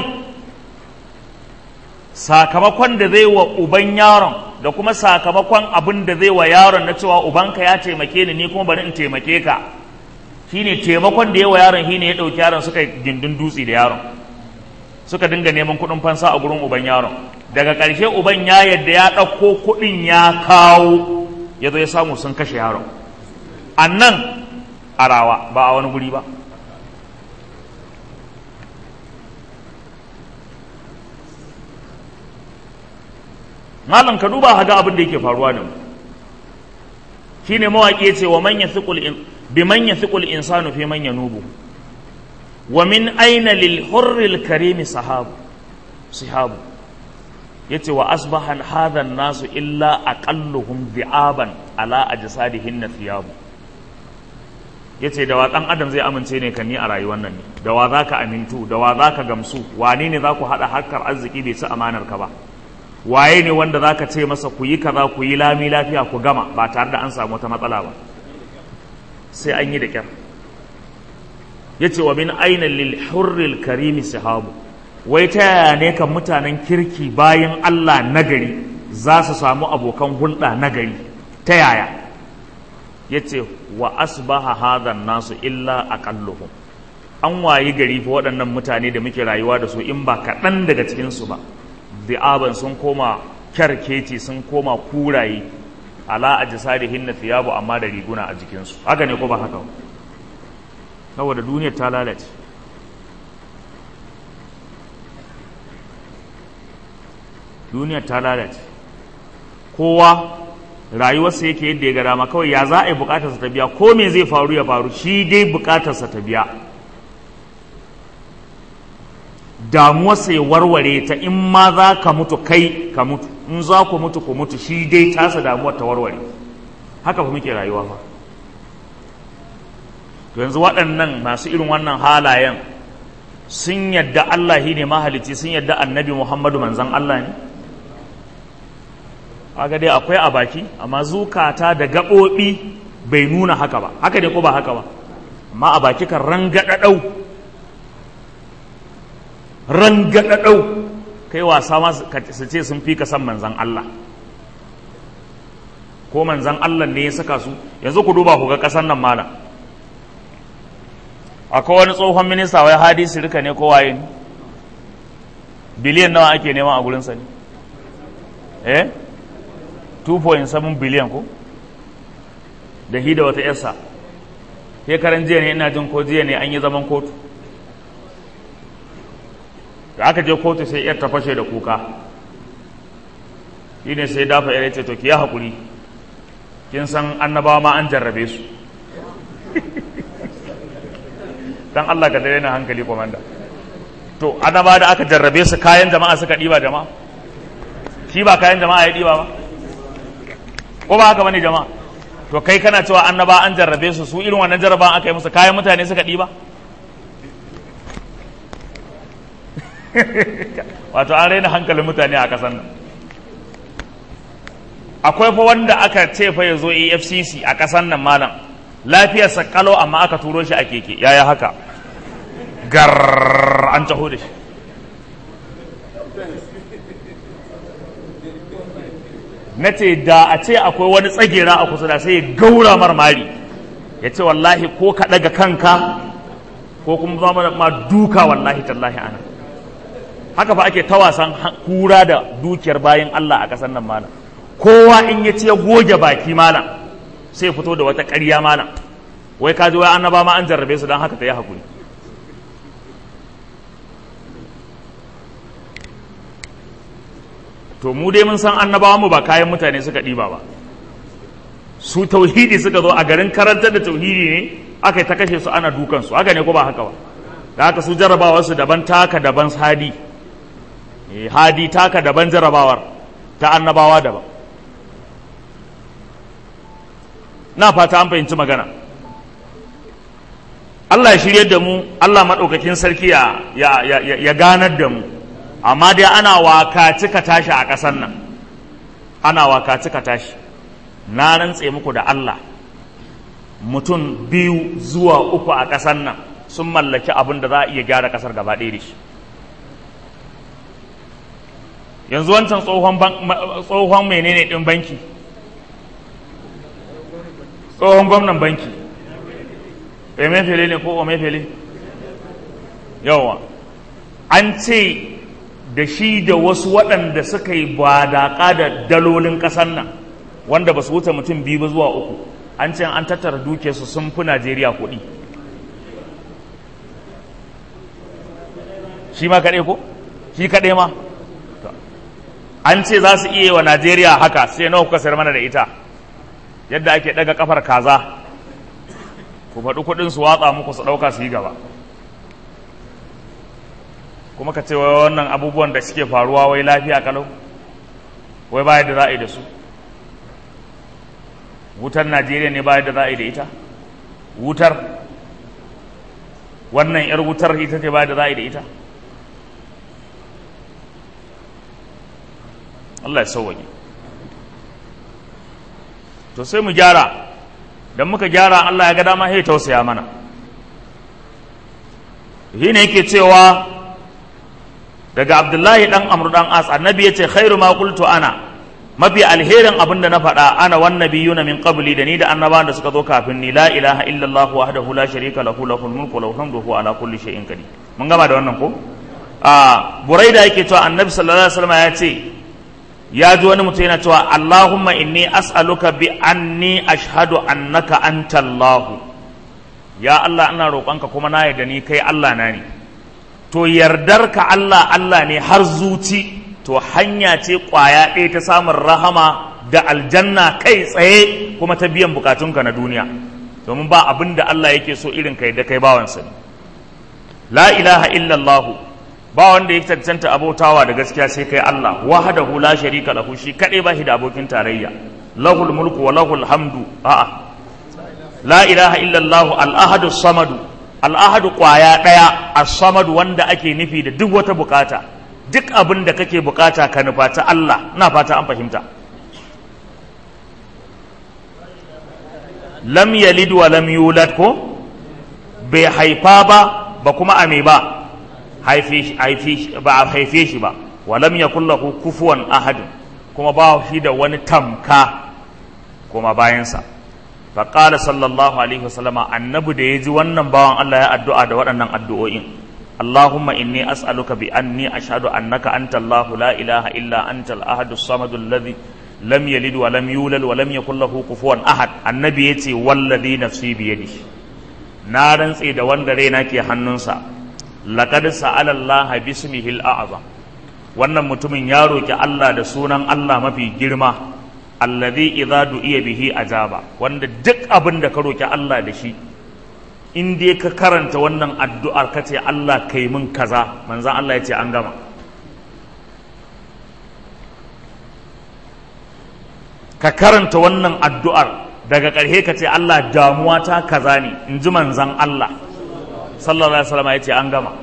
sakamakon da zai wa uban yaron da kuma sakamakon abin da zai wa yaron na cewa ubanka ya taimake ni ni kuma bari in taimake ka shine taimakon da ya wa yaron shine ya ɗauki yaron suka gindin dutse da yaron suka dinga neman kuɗin fansa a gurin uban yaron daga ƙarshe uban ya yadda ya ɗauko kuɗin ya kawo ya zo ya samu sun kashe yaron a nan a rawa ba a wani guri ba malam ka duba haga abin da yake faruwa da mu shine mawaƙi ya ce wa man yathiqul in bi man yathiqul insanu fi man yanubu wa min aina lil hurril karimi sahabu sihabu yace wa asbaha hadha nasu illa aqalluhum bi'aban ala ajsadihin thiyabu yace da wa dan adam zai amince ne kan ni a rayuwar nan ne da wa zaka amintu da wa zaka gamsu wane ne zaku hada harkar arziki bai ci amanar ka ba waye ne wanda zaka ce masa ku yi kaza ku yi lami lafiya ku gama ba tare da an samu wata matsala ba sai an yi da kyar yace wa min aina lil hurril karimi sahabu wai ta yaya ne kan mutanen kirki bayan Allah nagari za su samu abokan hulɗa nagari ta yaya ya ce wa asbaha hadan nasu illa aqalluhum an wayi gari fa waɗannan mutane da muke rayuwa da su in ba kaɗan daga cikinsu ba di'aban sun koma kyarkeci sun koma kuraye ala ajsadihin na thiyabu amma da riguna a jikinsu haka ne ko ba haka saboda duniyar ta lalace duniyar ta lalace kowa rayuwarsa yake yadda ya ga dama kawai ya za a yi bukatarsa ta biya ko me zai faru ya faru shi dai bukatarsa ta biya damuwarsa ya warware ta in ma za ka mutu kai ka mutu in za ku mutu ku mutu shi dai tasa damuwar ta warware haka fa muke rayuwa fa to yanzu waɗannan masu irin wannan halayen sun yadda Allah shi ne mahalicci sun yadda annabi Muhammadu manzan Allah ne aga dai akwai a baki amma zukata da gaɓoɓi bai nuna haka ba haka dai ko ba haka ba amma a baki kan rangaɗaɗau rangaɗaɗau kai wasa ma su ce sun fi ka san manzan Allah ko manzan Allah ne ya saka su yanzu ku duba ku ga ƙasar nan malam akwai wani tsohon minista wai hadisi rika ne ko waye ne biliyan nawa ake nema a gurinsa ne eh 2.7 biliyan ko da hi da wata yarsa shekaran jiya ne ina jin ko jiya ne an yi zaman kotu da aka je kotu sai yar ta fashe da kuka shi ne sai dafa yar ce to ki yi haƙuri kin san annabawa ma an jarrabe su dan Allah ka daina hankali komanda to annaba da aka jarrabe su kayan jama'a suka ɗiba jama'a shi ba kayan jama'a ya ɗiba ba ko ba haka bane jama'a to kai kana cewa annaba an jarrabe su su irin wannan jarraban aka yi musu kayan mutane suka ɗiba wato an raina hankalin mutane a ƙasar nan akwai fa wanda aka ce fa ya zo efcc a ƙasar nan malam lafiyarsa kalau amma aka turo shi a keke yaya haka gar an taho da shi na ce da a ce akwai wani tsagera a kusa da sai ya gaura marmari ya ce wallahi ko ka ɗaga kanka ko kuma zama ma duka wallahi tallahi ana haka fa ake ta wasan kura da dukiyar bayan Allah a ƙasar nan malam kowa in ya ce goge baki malam sai fito da wata ƙarya malam wai ka ji wai annaba ma an jarrabe su don haka ta yi hakuri to mu dai mun san annabawa mu ba kayan mutane suka ɗiba ba su tauhidi suka zo a garin karantar da tauhidi ne aka yi ta kashe su ana dukansu haka ne ko ba haka ba da haka su jarrabawar su daban taka daban hadi hadi taka daban jarrabawar ta annabawa daban na fata an fahimci magana Allah ya shirye da mu Allah maɗaukakin sarki ya, ya, ya, ya ganar da mu amma dai ana wakaci ka tashi a ƙasar nan ana wakaci ka tashi na rantse muku da Allah mutum biyu zuwa uku a ƙasar nan sun mallaki abin da za a iya gyara ƙasar gaba ɗaya da shi yanzu wancan tsohon menene ɗin banki tsohon gwamnan banki emefele ne ko omefele yawa an ce da shi da wasu waɗanda suka yi badaƙa da dalolin ƙasar nan wanda ba su wuce mutum biyu ba zuwa uku an ce an tattara dukiyarsu sun fi najeriya kuɗi shi ma kaɗai ko shi kaɗai ma an ce za su iya wa najeriya haka sai nawa kuka sayar mana da ita yadda ake ɗaga kafar kaza ku faɗi kuɗin su watsa muku su ɗauka su yi gaba kuma ka ce wai wannan abubuwan da suke faruwa wai lafiya kalau wai baya da za a yi da su wutar najeriya ne baya da za a yi da ita wutar wannan yar wutar ita ce baya da za a yi da ita Allah ya sauwaje to sai mu gyara don muka gyara Allah ya ga dama sai tausaya mana shi ne yake cewa daga abdullahi dan amru dan as annabi yace khairu ma qultu ana mafi alherin abin da na faɗa ana wan nabiyuna min qabli da ni da annabawan da suka zo kafin ni la ilaha illallah wahdahu la sharika lahu lahul mulku wa lahul hamdu huwa ala kulli shay'in qadir mun gama da wannan ko a buraida yake cewa annabi sallallahu alaihi wasallam ya ce ya ji wani mutum yana cewa allahumma inni as'aluka bi anni ashhadu annaka anta allah ya allah ina roƙonka kuma na yarda ni kai allah na ne to yardar ka Allah Allah ne har zuci to hanya ce ƙwaya ɗaya ta samun rahama da aljanna kai tsaye kuma ta biyan bukatunka na duniya domin ba abin da Allah yake so irin kai da kai bawansa ne la ilaha illallahu ba wanda ya cancanta abotawa da gaskiya sai kai Allah wahdahu la sharika lahu shi kadai ba shi da abokin tarayya lahul mulku wa lahul hamdu a'a la ilaha illallahu al-ahadu samadu al'ahadu ƙwaya ɗaya a samadu wanda ake nufi da duk wata bukata duk abin da kake bukata ka nufa ta Allah na fata an fahimta lam yalid wa lam yulad ko bai haifa ba ba kuma a me ba ba a haife shi ba wa lam yakul lahu kufuwan ahad kuma ba shi da wani tamka kuma bayansa faƙala sallallahu alaihi wasallama annabi da ya ji wannan bawan Allah ya addu'a da waɗannan addu'o'in Allahumma inni as'aluka bi anni ashhadu annaka anta Allahu la ilaha illa anta al-ahad as-samad alladhi lam yalid wa lam yulad wa lam yakul lahu kufuwan ahad annabi yace wallazi nafsi bi yadihi na rantse da wanda raina ke hannunsa laqad sa'ala Allah bismihi al-a'zam wannan mutumin ya roki Allah da sunan Allah mafi girma alladhi idza du'iya bihi ajaba wanda duk abin da ka roki Allah da shi in dai ka karanta wannan addu'ar ka ce Allah kai min kaza manzon Allah ya ce an gama ka karanta wannan addu'ar daga ƙarshe ka ce Allah damuwa ta kaza ne in ji manzon Allah sallallahu alaihi wasallam ya ce an gama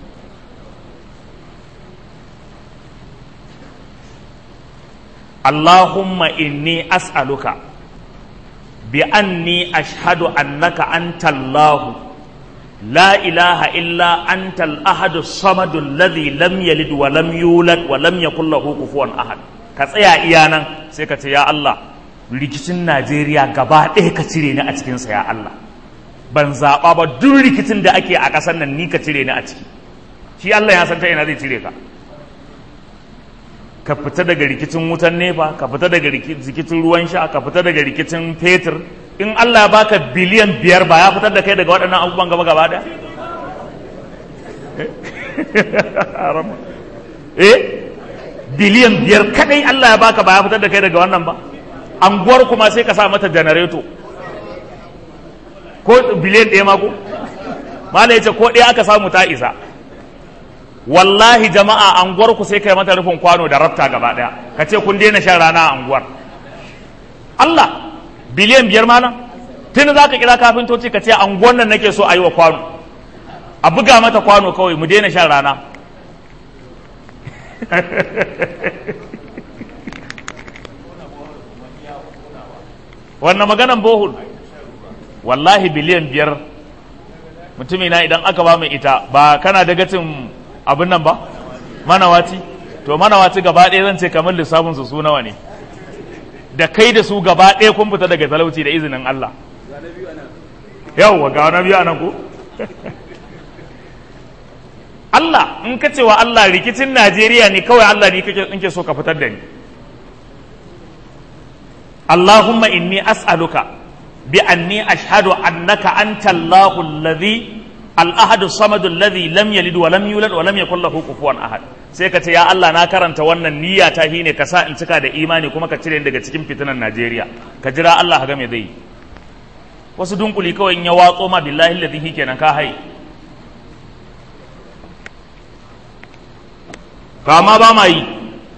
اللهم إني أسألك بأني أشهد أنك أنت الله la ilaha illa antal ahadu samadu alladhi lam yalid wa lam yulad wa lam yakul lahu kufuwan ahad ka tsaya iya nan sai ka ce ya Allah rikicin Najeriya gaba ɗaya ka cire ni a cikin sa ya Allah ban zaɓa ba duk rikicin da ake a ƙasar nan ni ka cire ni a ciki shi Allah ya san ta ina zai cire ka ka fita daga rikicin wutan nefa ka fita daga rikicin ruwan sha ka fita daga rikicin fetur in Allah ya baka biliyan biyar ba ya fitar da kai daga waɗannan abubuwan gaba gaba da eh biliyan biyar kadai Allah ya baka ba ya fitar da kai daga wannan ba anguwar kuma sai ka sa mata janareto ko biliyan ɗaya mako mala ya ce ko ɗaya aka samu ta isa wallahi jama'a anguwar ku sai kai mata rufin kwano da rafta gaba daya ka ce kun daina shan rana a anguwar Allah biliyan biyar mana tun za ka kira kafintoci ka ce anguwar nan nake so a yi wa kwano a buga mata kwano kawai mu daina shan rana wannan maganan bohul wallahi biliyan biyar mutumina idan aka ba mai ita ba kana da gatin abin nan ba manawaci to manawaci gaba ɗaya zan ce kamar lissafin su su nawa ne da kai da su gaba ɗaya kun fita daga talauci da izinin Allah yawwa ga wani biyu anan ko Allah in ka cewa Allah rikicin Najeriya ne kawai Allah ne kake in ke so ka fitar da ni Allahumma inni as'aluka bi anni ashhadu annaka anta Allahu alladhi al-ahad as-samad alladhi lam yalid wa lam yulad wa lam yakul lahu kufuwan ahad sai ka ce ya Allah na karanta wannan niyya ta hine ka sa in cika da imani kuma ka cire daga cikin fitinan Najeriya ka jira Allah ga me zai wasu dunkuli kawai in ya watso ma billahi alladhi kenan ka hai kama ba ma yi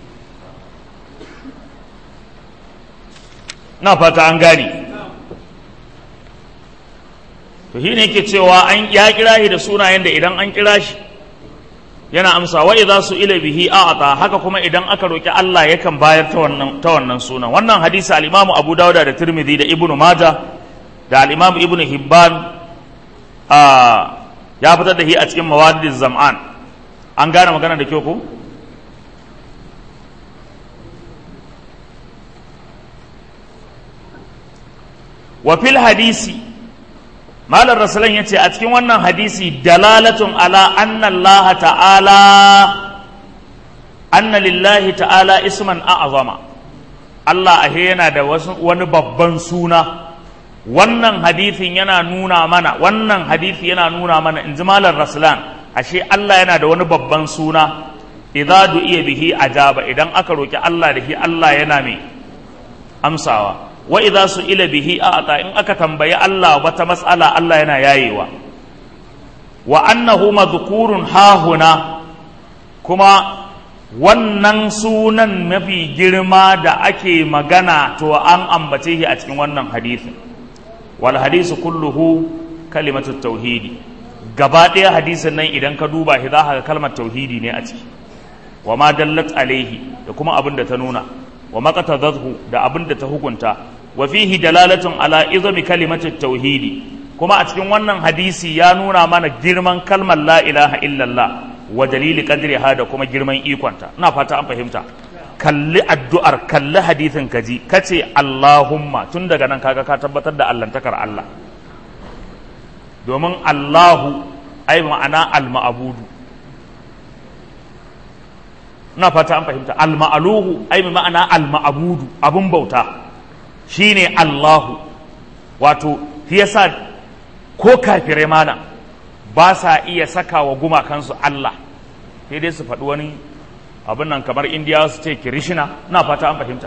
na fata an gane to shi ne ke cewa an ya kira shi da sunayen da idan an kira shi yana amsa wa idza su ila bihi a'ata haka kuma idan aka roki Allah yakan bayar ta wannan ta wannan sunan wannan hadisi al-Imam Abu Dawud da Tirmidhi da Ibn Majah da al-Imam Ibn Hibban a ya fitar da shi a cikin Mawadiz Zam'an an gane magana da kyau ko wa fil hadisi malar rasulan ya ce a cikin wannan hadisi dalalatun ala anna Allah ta'ala anna lillahi ta'ala isman a'azama Allah ahe yana da wani babban suna wannan hadisin yana nuna mana wannan hadisi yana nuna mana in ji malar rasulan ashe Allah yana da wani babban suna idza du'iya bihi ajaba idan aka roki Allah da shi Allah yana mai amsawa wa idza su'ila bihi a'ta in aka tambayi Allah wata mas'ala Allah yana yayewa wa annahu madhkurun hahuna kuma wannan sunan mafi girma da ake magana to an ambace shi a cikin wannan hadisin wal hadisu kulluhu kalimatu tauhidi gaba ɗaya hadisin nan idan ka duba shi za ka ga kalmar tauhidi ne a ciki wa ma dallat alaihi da kuma abin da ta nuna wa maqtadhathu da abin da ta hukunta wa fihi dalalatun ala izami kalimati tauhidi kuma a cikin wannan hadisi ya nuna mana girman kalmar la ilaha illallah wa dalili qadriha da kuma girman ikonta ina fata an fahimta kalli addu'ar kalli hadisin kaji kace Allahumma tun daga nan kaga ka tabbatar da allantakar Allah domin Allahu ai ma'ana al-ma'budu ina fata an fahimta al-ma'aluhu ai ma'ana al-ma'budu abun bauta shine Allahu wato shi yasa ko kafirai mana ba sa iya saka wa gumakansu Allah sai dai su faɗi wani abin nan kamar indiya su ce kirishina na fata an fahimta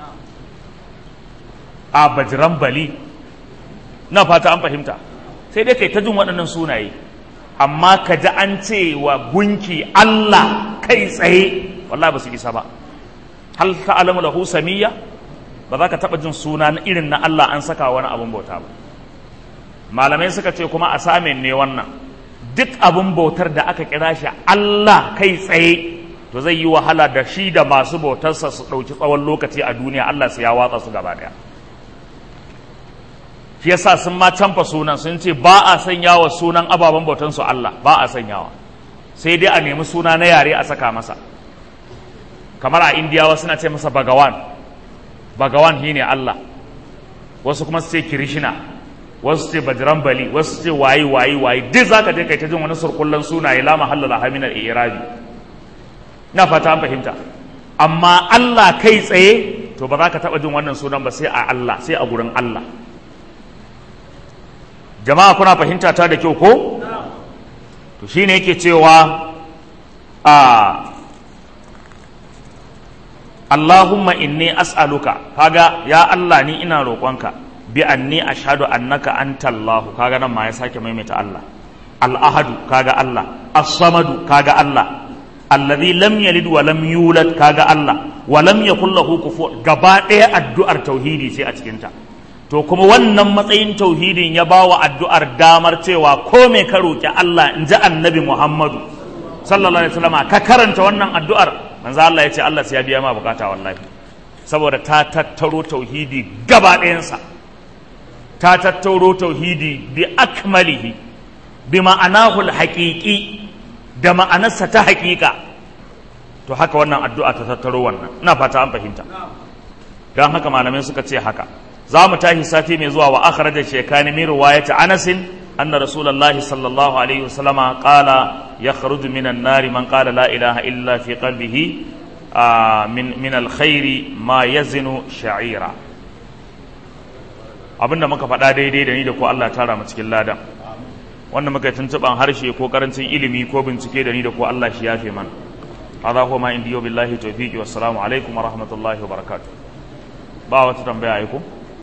a bajiran bali na fata an fahimta sai dai kai ta jin waɗannan sunaye amma ka ji an ce wa gunki Allah kai tsaye wallahi ba su isa ba hal ta'lamu lahu samiyya ba za ka taɓa jin suna na irin na Allah an saka wani abin bauta ba malamai suka ce kuma a samin ne wannan duk abin bautar da aka kira shi Allah kai tsaye to zai yi wahala da shi da masu bautarsa su ɗauki tsawon lokaci a duniya Allah su ya watsa su gaba ɗaya shi yasa sun ma canfa sunan sun ce ba a sanya wa sunan ababen bautan su Allah ba a sanyawa sai dai a nemi suna na yare a saka masa kamar a indiyawa suna ce masa bagawan bagawan shine Allah wasu kuma su ce kirishina wasu ce bajrambali wasu ce wayi wayi wayi duk zaka je kai ta jin wani surkullan sunaye la mahalla la haminar irabi na fata an fahimta amma Allah kai tsaye to ba za ka taɓa jin wannan sunan ba sai a Allah sai a gurin Allah jama'a kuna fahimta ta da kyau ko to shine yake cewa a Allahumma inni as'aluka kaga ya Allah ni ina roƙonka bi anni ashhadu annaka anta Allah kaga nan ma ya sake maimaita Allah al-ahadu kaga Allah as-samadu kaga Allah alladhi lam yalid wa lam yulad kaga Allah wa lam yakul lahu kufuwan gaba ɗaya addu'ar tauhidi sai a cikin ta to kuma wannan matsayin tauhidin ya bawa addu'ar damar cewa ko me ka roki Allah in ji annabi Muhammadu sallallahu alaihi wasallam ka karanta wannan addu'ar manzo Allah ya ce Allah sai ya biya ma bukata wallahi saboda ta tattaro tauhidi gaba ɗayansa ta tattaro tauhidi bi akmalihi bi ma'anahu haqiqi da ma'anarsa ta haƙiƙa to haka wannan addu'a ta tattaro wannan ina fata an fahimta don haka malamai suka ce haka za mu tashi sati mai zuwa wa akhraja shaykhani min riwayati Anas anna rasulullahi sallallahu alaihi wasallama qala yakhruju minan nari man qala la ilaha illa fi qalbihi min min alkhairi ma yazinu sha'ira abinda muka faɗa daidai da ni da ko Allah tara mu cikin ladan wanda muka yi tuntuɓan harshe ko karancin ilimi ko bincike da ni da ko Allah shi yafe mana هذا هو ما عندي وبالله توفيقي والسلام عليكم ورحمة الله وبركاته ba wata tambaya ai ko